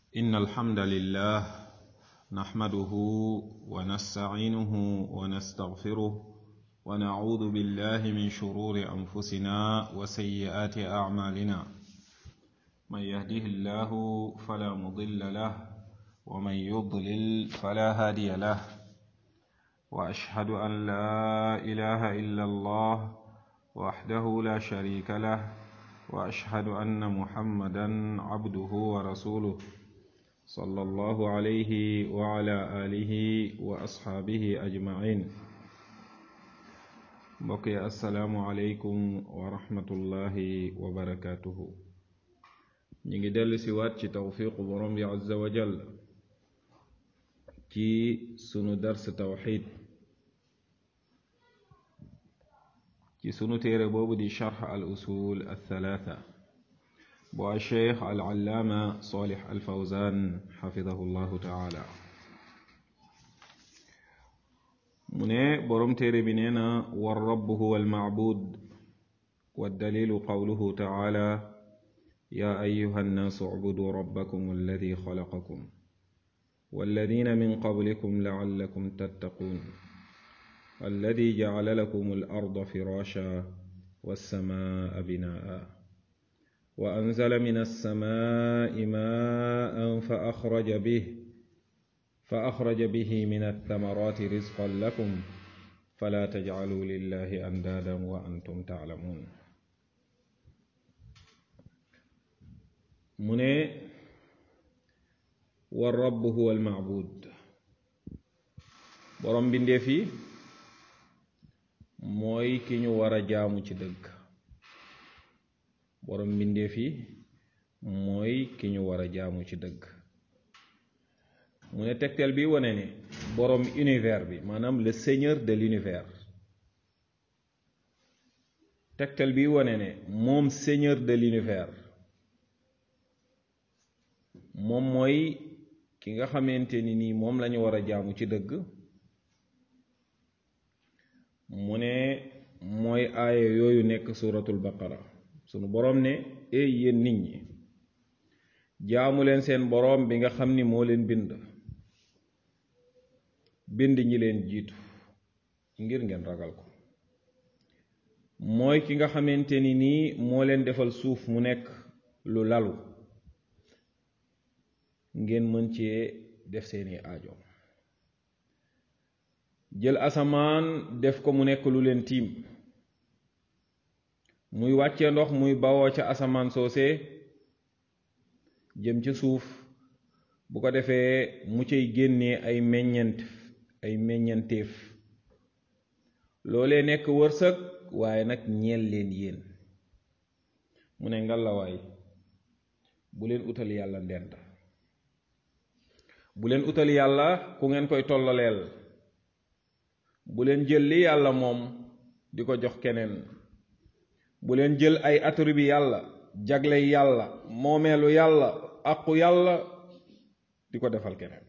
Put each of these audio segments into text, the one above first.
إن الحمد لله نحمده ونستعينه ونستغفره ونعوذ بالله من شرور أنفسنا وسيئات أعمالنا من يهده الله فلا مضل له ومن يضلل فلا هادي له وأشهد أن لا إله إلا الله وحده لا شريك له وأشهد أن محمدا عبده ورسوله صلى الله عليه وعلى آله وأصحابه أجمعين بقي السلام عليكم ورحمة الله وبركاته نيجي دل سوات توفيق برم عز وجل ci sunu dars tawxid ci sunu téere boobu di charx al usul althalatha bu alcheikh al allaama solix al fawzan xafidahu llahu taala mu ne boroom téere bi nee na war rabb huwa almacbud waddalilu qawluhu taala ya ayuha annaasu ucbuduu rabbakum alladi xalaqakum والذين من قبلكم لعلكم تتقون الذي جعل لكم الأرض فراشا والسماء بناء وأنزل من السماء ماء فأخرج به فأخرج به من الثمرات رزقا لكم فلا تجعلوا لله أندادا وأنتم تعلمون من wa rabb huwa almaabud borom mbindeef yi mooy ki ñu war a jaamu ci dëgg borom mbindeef yi mooy ki ñu war a jaamu ci dëgg mu ne tegtal bi wane ne borom univers bi maanaam le seigneur de l'univers tegtal bi wane ne moom seigneur de l'univers moom mooy ki nga xamante ni nii moom lañu war a jaamu ci dëgg mu ne mooy aaya yooyu nekk suratul baqara sunu boroom ne ey yéen nit ñi jaamu leen seen boroom bi nga xam ni moo leen bind bind ñi leen jiitu ngir ngeen ragal ko mooy ki nga xamante ni nii moo leen defal suuf mu nekk lu lalu ngeen mën cee def seeni aajo jël asamaan def ko mu nekk lu leen tiim muy wàcce ndox muy bawoo ca asamaan soose jëm ca suuf bu ko defee mu cay génnee ay meññent ay meññanteef loolee nekk wërsëg waaye nag ñeel leen yéen mu ne ngalawaay bu leen utal yàlla ndend bu leen utal yàlla ku ngeen koy tollaleel bu leen jël li yàlla moom di ko jox keneen bu leen jël ay attribut yàlla jagle yàlla moomeelu yàlla aqu yàlla di ko defal keneen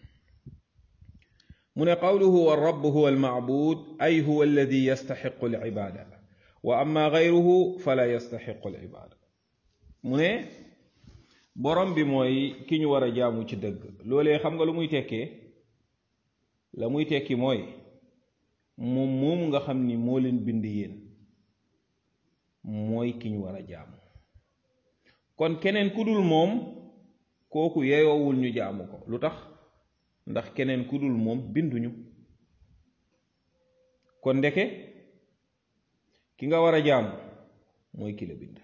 mu ne qawluhu wa rabb huwa almaabud ay huwa alladi yastaxiqu alibada wa amma gayruhu fala yastaxiqu alibada mu ne borom bi mooy ki ñu war a jaamu ci dëgg loolee xam nga lu muy tekkee la muy tekki mooy moom moomu nga xam ni moo leen bind yéen mooy ki ñu war a jaamu kon keneen ku dul moom kooku yeyoowul ñu jaamu ko lu tax ndax keneen ku dul moom binduñu kon ndeke ki nga war a jaamu mooy ki la bind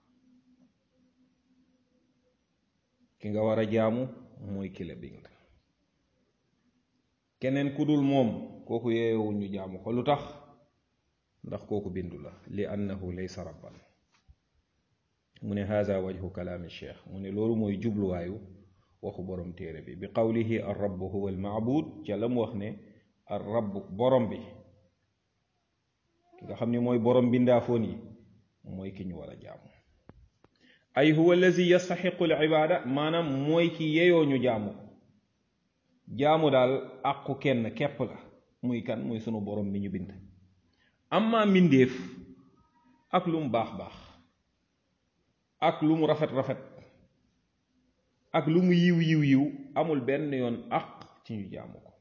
ki nga war a jaamu mooy ki la bind keneen ku dul moom kooku yeeyowul ñu jaamu ko lu tax ndax kooku bindu la li annahu laysa rabban mu ne haza wajhu kalaami cheikh mu ne loolu mooy jubluwaayu waxu borom téere bi bi qawlihi ar rabb huwa al maabud ca la mu wax ne ar rabb borom bi ki nga xam ne mooy borom bindaafoon yi mooy ki ñu war a jaamu ay huwa allazi yastaxiqu al ibaada maanaam mooy ki yeyoo ñu jaamu jaamu daal àqu kenn képp la muy kan muy sunu borom bi ñu bind amma mbindéef ak lu mu baax baax ak lu mu rafet rafet ak lu mu yiw yiw yiw amul benn yoon àq ci ñu jaamu ko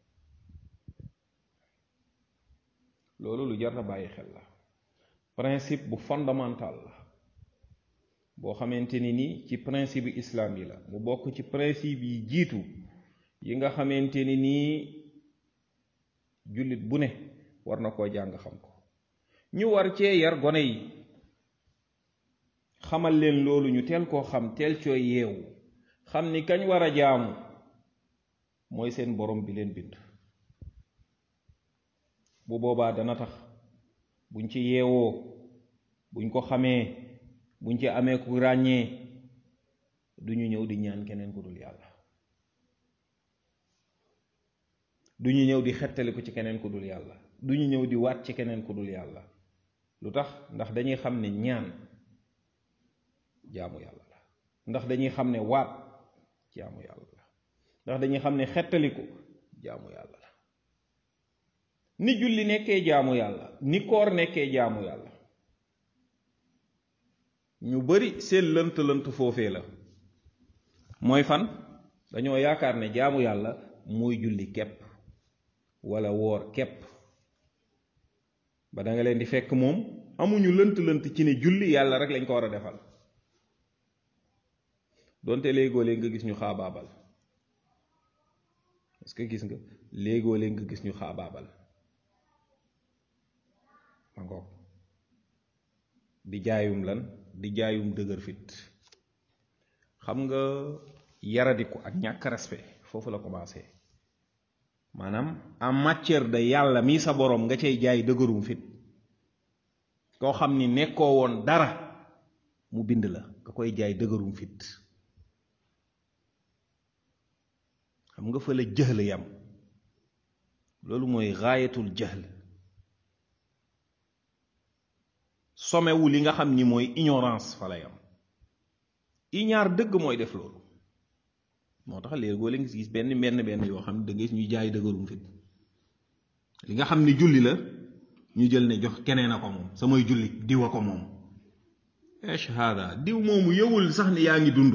loolu lu jar na bàyyi xel la principe bu fondamental la boo xamante ni ni ci principe islam yi la mu bokk ci principe yi jiitu yi nga xamante ni nii jullit bu ne war na koo jàng xam ko ñu war cee yar gone yi xamal leen loolu ñu teel koo xam teel cooy yeewu xam ni kañ war a jaamu mooy seen borom bi leen bind bu boobaa dana tax buñ ci yeewoo buñ ko xamee buñ ci amee ku ràññee duñu ñëw di ñaan keneen ku dul yàlla duñu ñëw di xettali ko ci keneen ku dul yàlla duñu ñëw di waat ci keneen ku dul yàlla lu tax ndax dañuy xam ne ñaan jaamu yàlla la ndax dañuy xam ne waat jaamu yàlla la ndax dañuy xam ne xettaliku jaamu yàlla la ni julli nekkee jaamu yàlla ni koor nekkee jaamu yàlla ñu bari seen lënt lënt foofee la mooy fan dañoo yaakaar ne jaamu yàlla mooy julli kepp wala woor kepp ba da nga leen di fekk moom amuñu lënt lënt ci ne julli yàlla rek lañ ko war a defal donte léegoo léeg nga gis ñu xaabaabal est-ce que gis nga léegoo léeg nga gis ñu xaabaabal ma ngoog di jaayum lan di jaayum dëgër fit xam nga yaradiku ak ñàkk respect foofu la commencé maanaam en matière de yàlla mii sa boroom nga cay jaay dëgërum fit koo xam ni nekkoo woon dara mu bind la nga koy jaay dëgërum fit xam nga fa la jëhl yam loolu mooy gaayatul jëhl somewu li nga xam ni mooy ignorance fa la yam iñaar dëgg mooy def loolu moo tax léegi boo leen gis benn benn benn yoo xam ne da ngay ñuy jaay dëgërum fit li nga xam ni julli la ñu jël ne jox keneen a ko moom samay julli diw a ko moom esh hada diw moomu yëwul sax ni yaa ngi dund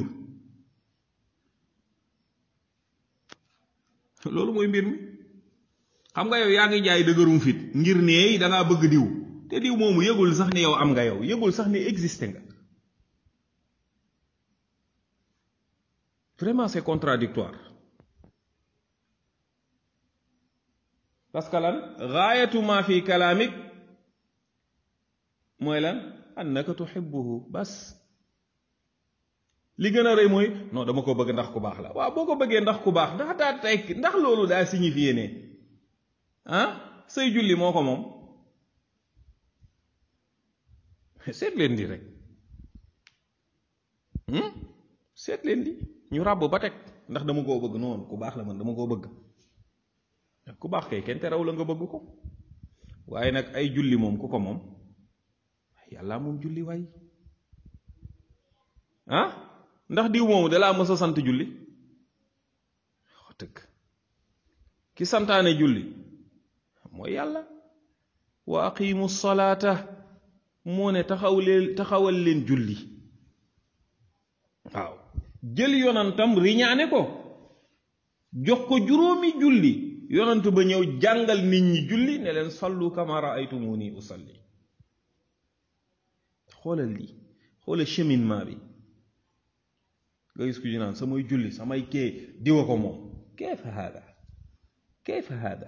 loolu mooy mbir mi xam nga yow yaa ngi jaay dëgërum fit ngir ne da ngaa bëgg diw te diw moomu yëgul sax ni yow am nga yow yëgul sax ni existé nga vraiment c'est contradictoire parce que lan gaayatu ma fi kalaamik mooy lan annaka tuhibbuhu bas li gën a rëy mooy non dama ko bëgg ndax ku baax la waaw boo ko bëggee ndax ku baax ndax daa tekk ndax loolu daa signifié ne ah say julli moo ko moom seet leen di rek seet leen di ñu ràbb ba teg ndax dama koo bëgg noonu ku baax la man dama koo bëgg ku baax kay kenn teraw la nga bëgg ko waaye nag ay julli moom ku ko moom yàlla moom julli waay ah ndax diw moomu dalaa mës a sant julli wax dëgg ki santaane julli mooy yàlla wa aqimu salaata moo ne taxaw leen taxawal leen julli waaw jël yonantam riñaane ko jox ko juróomi julli yonant ba ñëw jàngal nit ñi julli ne leen sallu kama raaytumuni usalli xoolal lii xoolal cheminement bi nga gis ku ñu naan samay julli samay kee diwa ko moom kayfa hada kayfa hada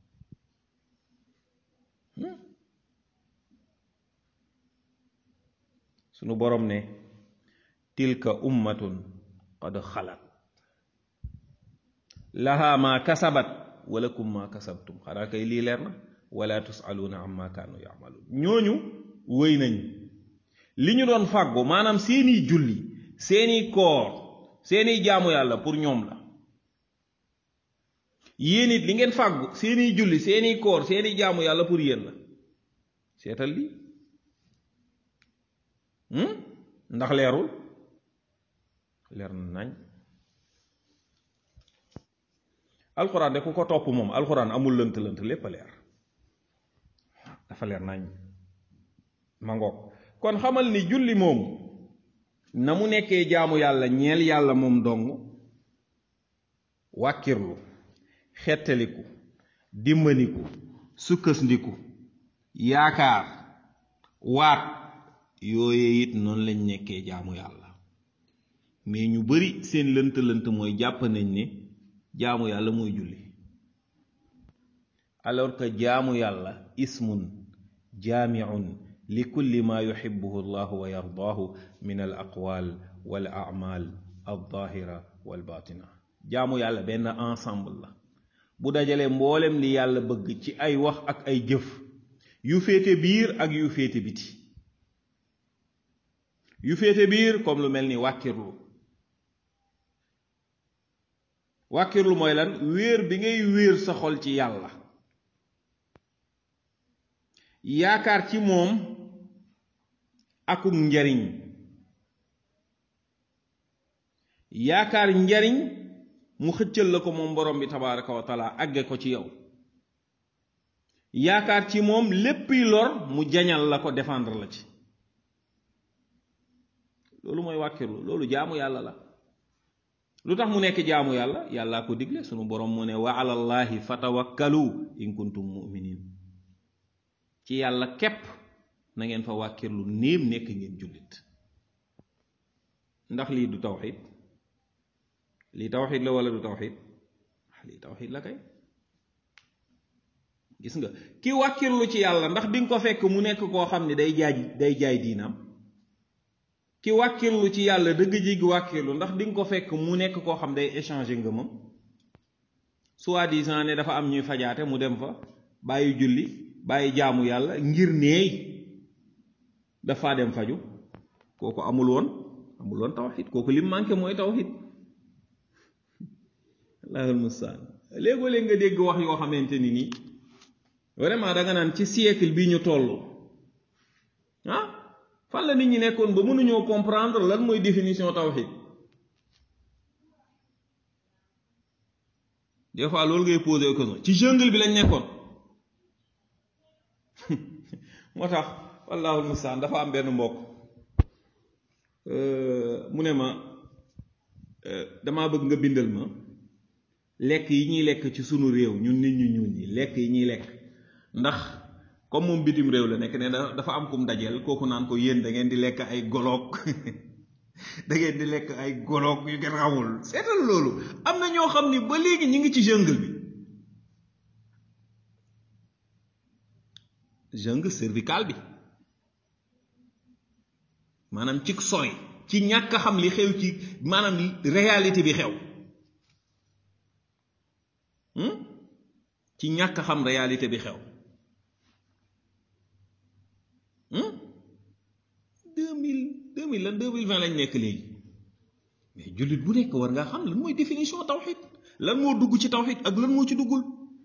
sunu borom ne tilka ummatun qad xalat laha ma kasabat walakum ma kasabtum xanaa kay lii leer na wala tusaluuna amma kaanu yamaluun ñooñu wëy nañ li ñu doon fàggu maanaam seeni julli seeni koor seeni jaamu yàlla pour ñoom la yéen it li ngeen fàggu seeni julli seeni koor seeni jaamu yàlla pour yéen la seetal li ndax leerul leer na nañ alxuraan de ku ko topp moom alxuraan amul lënt lënt lépp a leer dafa leer nañ ma ngoog kon xamal ni julli moom na mu nekkee jaamu yàlla ñeel yàlla moom dong wàkkirlu xettaliku dimbaniku sukkasndiku yaakaar waat yooye it noonu lañ nekkee jaamu yàlla mais ñu bari seen lënt-lënt mooy jàpp nañ ne jaamu yàlla mooy julli alors que jaamu yàlla ismun jaamiun li kulli ma yuhibbuhu allahu wa yardaahu min al aqwal wal a'mal al zahira wal batina jaamu yàlla benn ensemble la bu dajale mboolem li yàlla bëgg ci ay wax ak ay jëf yu féete biir ak yu féete biti yu féete biir comme lu mel ni wàkkirlu wàkkirlu mooy lan wéer bi ngay wéer sa xol ci yàlla yaakaar ci moom akuk njariñ yaakaar njariñ mu xëccal la ko moom borom bi tabaraka wa taala àgge ko ci yow yaakaar ci moom léppi lor mu jañal la ko défendre la ci loolu mooy wàkkirlu loolu jaamu yàlla la lu tax mu nekk jaamu yàlla yàllaa ko digle sunu borom mu ne wa alallahi fatawakkalu in kuntum muminin ci yàlla képp na ngeen fa wàkkirlu néem nekk ngeen jullit ndax lii du tawxid lii tawxid la wala du tawxid lii tawxid la kay gis nga ki wàkkirlu ci yàlla ndax di nga ko fekk mu nekk koo xam ne day jaay day jaay diinam ki wàkkirlu ci yàlla dëgg jigi wàkkirlu ndax di nga ko fekk mu nekk koo xam day échanger ngëmam soi-disant ne dafa am ñuy fajaate mu dem fa bàyyi julli bàyyi jaamu yàlla ngir neey dafa dem faju kooku amul woon amul woon tawxid kooku lim manqué mooy tawxid allahul mustaan léegoo léeg nga dégg wax yoo xamante ni nii vraiment da nga naan ci siècle bi ñu toll ah fan la nit ñi nekkoon ba mënuñoo comprendre lan mooy définition tawxid des fois loolu ngay posé question ci jungle bi lañ nekkoon moo tax wallaahu mustaan dafa am benn mbokk mu ne ma damaa bëgg nga bindal ma lekk yi ñuy lekk ci sunu réew ñun nit ñu ñuul ñi lekk yi ñuy lekk ndax comme moom bitim réew la nekk ne dafa am kum dajeel kooku naan ko yéen da ngeen di lekk ay goloog da ngeen di lekk ay goloog yu ngeen xamul seetal loolu am na ñoo xam ni ba léegi ñu ngi ci jungle bi jungle cervical bi maanaam ci sori ci ñàkk a xam li xew ci maanaam réalité bi xew ci ñàkk a xam réalité bi xew deux mille deux mille lan deux mille vingt lañ nekk léegi mais jullit bu nekk war ngaa xam lan mooy définition tawxid lan moo dugg ci tawxid ak lan moo ci duggul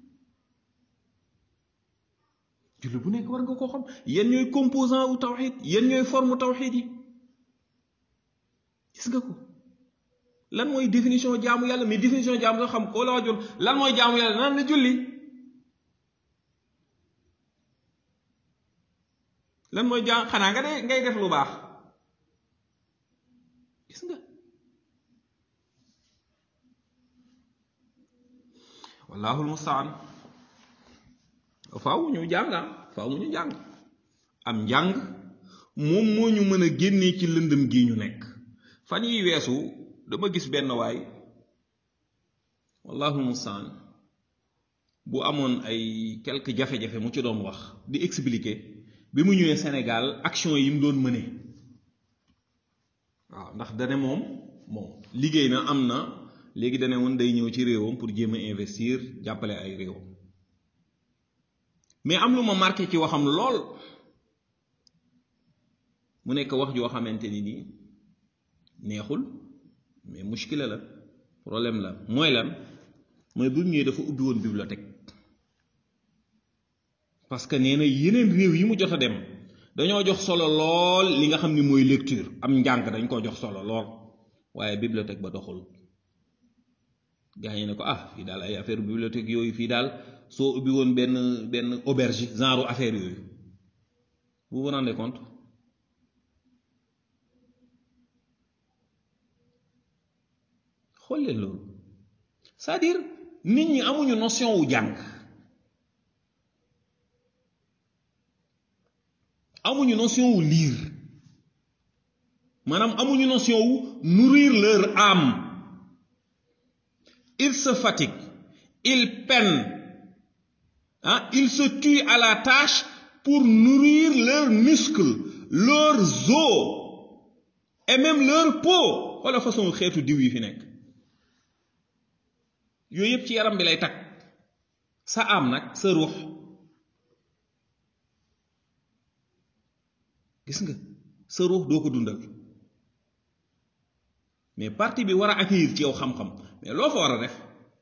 jullit bu nekk war nga koo xam yan ñooy composant wu tawxid yan ñooy forme tawxid yi gis nga ko lan mooy définition jaamu yàlla mais définition jaamu nga xam koo la wajoon lan mooy jaamu yàlla naan la julli lan mooy jaam xanaa nga de ngay def lu baax gis nga wallaahu almustaan faaw ñu jàng faaw ñu jàng am njàng moom moo ñu mën a génnee ci lëndëm gi ñu nekk fan yi weesu dama gis benn waay wallaahu almustaan bu amoon ay quelques jafe-jafe mu ci doon wax di expliquer bi mu ñëwee Sénégal action yi mu doon mëne waaw ndax dane moom bon liggéey na am na léegi dane woon day ñëw ci réewam pour jéem a investir jàppale ay réewam mais am lu ma marqué ci waxam lool mu nekk wax joo xamante ni nii neexul mais mushkila la problème la mooy lan mooy bu ñëwee dafa ubbi woon bibliothèque parce que nee na yeneen réew yi mu jot a dem dañoo jox solo lool li nga xam ni mooy lecture am njàng dañ ko jox solo lool waaye bibliothèque ba doxul gaa yi ne ko ah fii daal ay affaire bibliothèque yooyu fii daal soo ubbi woon benn benn auberge genre affaire yooyu vous vous rendez compte xool leen loolu c'est-à-dire nit ñi amuñu notion wu jàng amuñu notion wu lire maanaam amuñu notion wu nourrir leur âme ils se fatiguent ils peinent ah ils se tuent à la tâche pour nourrir leurs muscles leurs os et même leur peau wala façon xeetu diw yi fi nekk yooyu yëpp ci yaram bi lay takk sa am nag sa ruux gis nga sa ruux doo ko dundal mais partie bi war a accueillir ci yow xam-xam mais loo fa war a def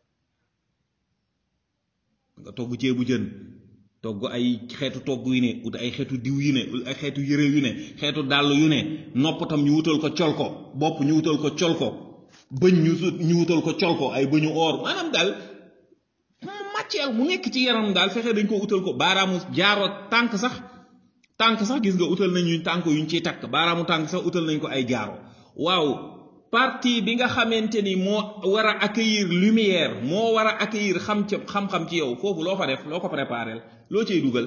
nga togg ceebu jën togg ay xeetu togg yu ne ut ay xeetu diw yu ne ut ay xeetu yëre yu ne xeetu dàll yu ne nopp tam ñu wutal ko col ko bopp ñu wutal ko col ko bëñ ñu ñu wutal ko col ko ay bëñu or maanaam daal matière mu nekk ci yaram daal fexe dañ ko utal ko baaraamu jaaro tànk sax tànk sax gis nga utal nañ ñu tànk yuñ ciy takk baaraamu tànk sax utal nañ ko ay jaaro waaw partie bi nga xamante ni moo war a accueillir lumière moo war a accueillir xam ca xam-xam ci yow foofu loo fa def loo ko préparel loo cay dugal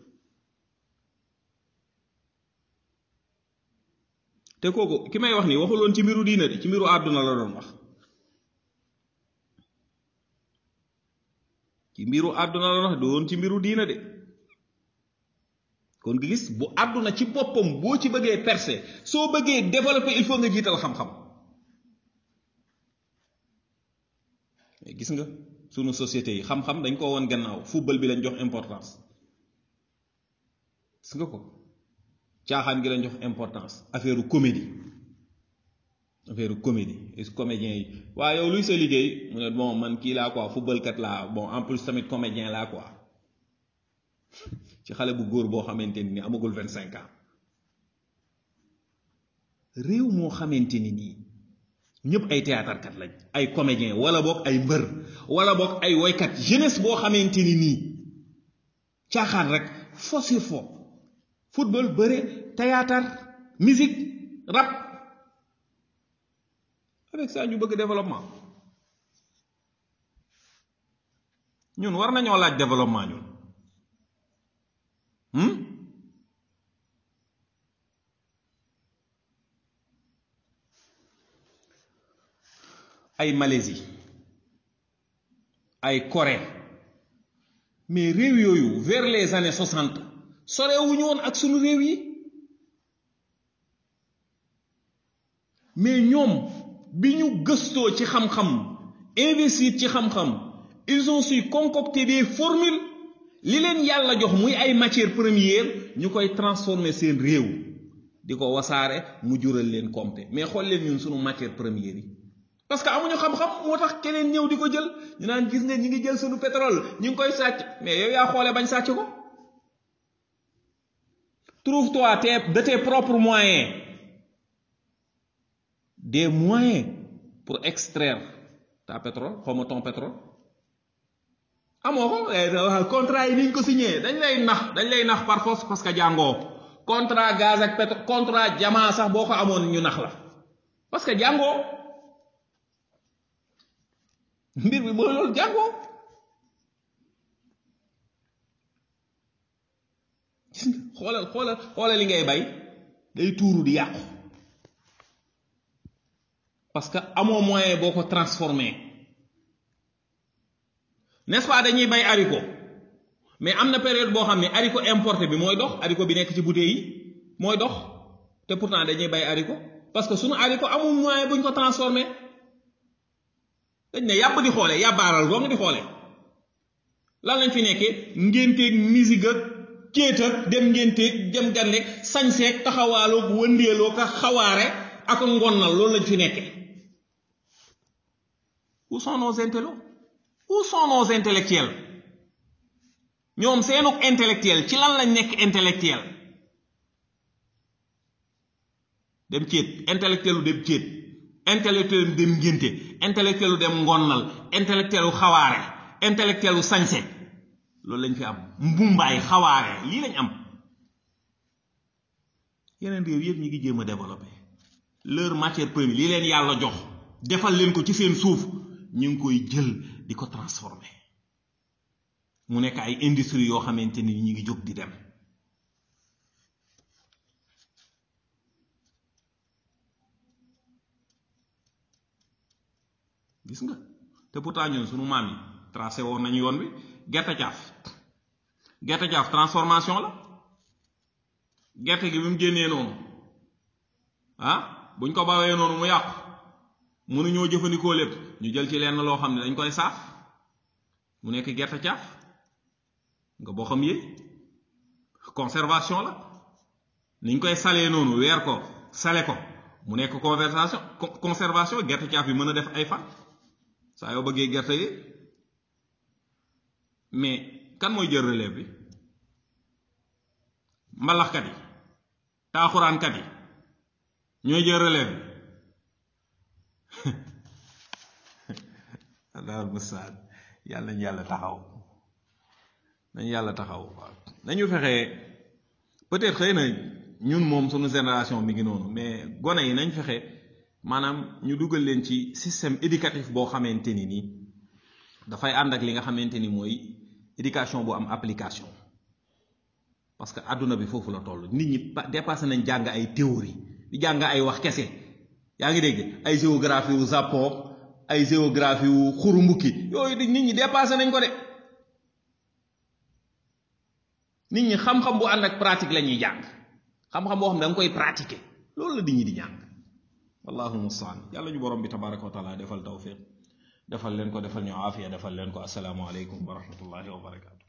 te kooku ki may wax nii waxuloon ci mbiru diina de ci mbiru àdduna la doon wax ci mbiru àdduna la doon wax doon ci mbiru diina de kon nga gis bu àdduna ci boppam boo ci bëggee percer soo bëggee développer il faut nga jiital xam-xam mais gis nga sunu société yi xam-xam dañ ko woon gannaaw football bi lañ jox importance gis nga ko caaxaan gi lañ jox importance affaire comédie affaire comédie et comédien yi waaye yow luy sa liggéey mu ne bon man kii laa quoi football kat laa bon en plus tamit comédien laa quoi ci xale bu góor boo xamante ni amagul vingt cinq ans réew moo xamante ni nii ñëpp ay théâtre kat lañ ay comédien wala boog ay mbër wala boog ay woykat jeunesse boo xamante ni nii caaxaan rek fo sur fo football bëre théâtre musique rap avec ça ñu bëgg développement ñun war nañoo laaj développement ñun ay Malaisie ay Corée mais réew yooyu vers les années soixante sorewuñu woon ak sunu réew yi mais ñoom bi ñu gëstoo ci xam-xam investir ci xam-xam ils ont su concocter des formules li leen yàlla jox muy ay matières premières ñu koy transformer seen réew di ko wasaare mu jural leen compte mais xool leen ñun sunu matières premières yi parce que amuñu xam-xam moo tax keneen ñëw di ko jël ñu naan gis nga ñi ngi jël sunu pétrole ñu ngi koy sàcc mais yow yaa xoole bañ sàcc ko trouve-toi tes de tes propres moyens des moyens pour extraire ta pétrole xaw ma ton pétrole amoo ko contrat yi niñ ko signé dañ lay nax dañ lay nax par force parce que jàngoo contrat gaz ak pétrole contrat jamaa sax boo ko amoon ñu nax la parce que jàngoo mbir bi mooy loolu jàngoo gis nga xoolal xoolal xoolal li ngay bay day tuuru di yàqu parce que amoo moyen boo ko transformé n'est-ce pas dañuy bay haricot mais am na période boo xam ne haricot importé bi mooy dox haricot bi nekk ci bouteille yi mooy dox te pourtant dañuy bay haricot parce que sunu haricot amul moyen buñ ko transformé dañ ne yàpp di xoole yàbbaaral dong di xoole lan lañ fi nekkee ngénteeg musique ak kéet ak dem ngénteeg dem gandeeg sañseeg taxawaaloog wëndeeloo ka xawaare ak ngonnal loolu lañ fi nekkee où sont nos intellos où sont nos intellectuels ñoom seenuk intellectuel ci lan lañ nekk intellectuel dem céet intellectuel lu dem céet intellectuel lu dem ngénte intellectuel lu dem ngonnal intellectuel lu xawaare intellectuel lu sañse loolu lañ fi am mbumbaay xawaare lii lañ am yeneen réew yëpp ñi ngi jéem a développé leur matière première lii leen yàlla jox defal leen ko ci seen suuf ñu ngi koy jël di ko transformer mu nekk ay industrie yoo xamante ni ñu ngi jóg di dem gis nga te pourtant ñun sunu maam yi tracé woon nañu yoon bi gerte caaf gerte caaf transformation la gerte gi bi mu génnee noonu ah buñ ko bawee noonu mu yàqu mënuñoo jëfandikoo lépp ñu jël ci lenn loo xam ne dañ koy saaf mu nekk gerte caaf nga boo xam yee conservation la niñ koy salee noonu weer ko sale ko mu nekk conversation conservation gerte caaf bi mën a def ay fan saa yoo bëggee gerte yi mais kan mooy jël relève bi mbalaxkat yi taaxuraankat yi ñooy jël relève bi daal mustaan yàlla nañu yàlla taxaw nañu yàlla taxaw waaw nañu fexe peut-être xëy na ñun moom sunu génération mi ngi noonu mais gone yi nañ fexe maanaam ñu dugal leen ci système éducatif boo xamante ni nii dafay ànd ak li nga xamante ni mooy éducation bu am application parce que àdduna bi foofu la toll nit ñi dépassé nañ jàng ay théorie di jàng ay wax kese yaa ngi dégg ay géographie wu Japon ay géographie wu xurumbuki yooyu di nit ñi dépassé nañ ko de nit ñi xam-xam bu ànd ak pratique la ñuy jàng xam-xam boo xam ne da nga koy pratiquer loolu la nit ñi di jàng wallahu mustaan yàlla ñu borom bi tabaraka wa taala defal tawfiq defal leen ko defal ñu aafiya defal leen ko asalaamu aleykum wa rahmatullahi wa barakatu